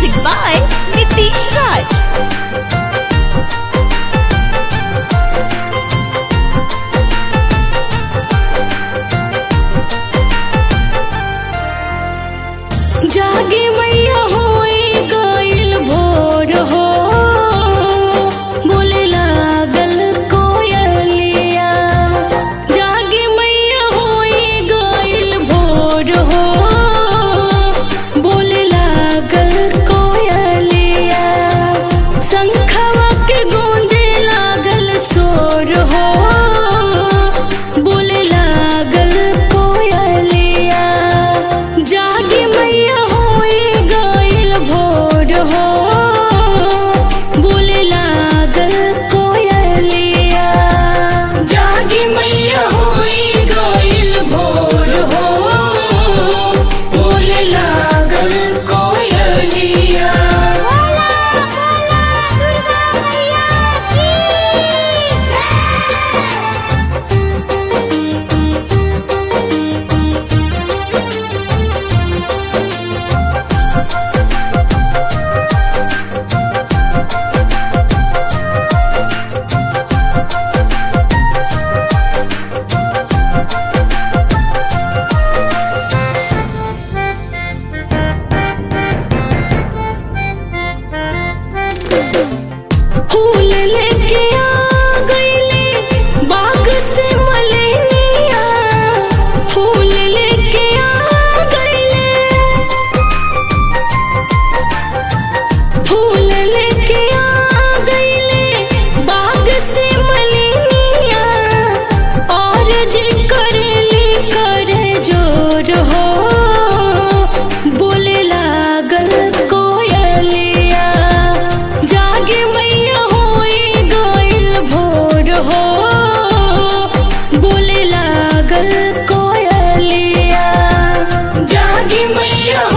Music by Nitish Raj. जागे मैया होई गइल भोर हो बोले लागल कोयलिया जागे मैया होई गइल भोर हो बोले लागल कोयलिया शंखवा के गूंजे लागल शोर हो बोले लागल कोयलिया जागे मैया होई गइल भोर हो बोले लागल कोयलिया जागे मैया होई गइल भोर हो बोले लागल कोयलिया फूल लेके आ गईले बाग से मलेनिया फूल लेके आ गईले फूल लेके आ गईले बाग से मलेनिया और जी करेली करे जोर हो बोले लागल कोयलिया जागे मैया होई गइल भोर हो बोले लागल कोयलिया जागे मैया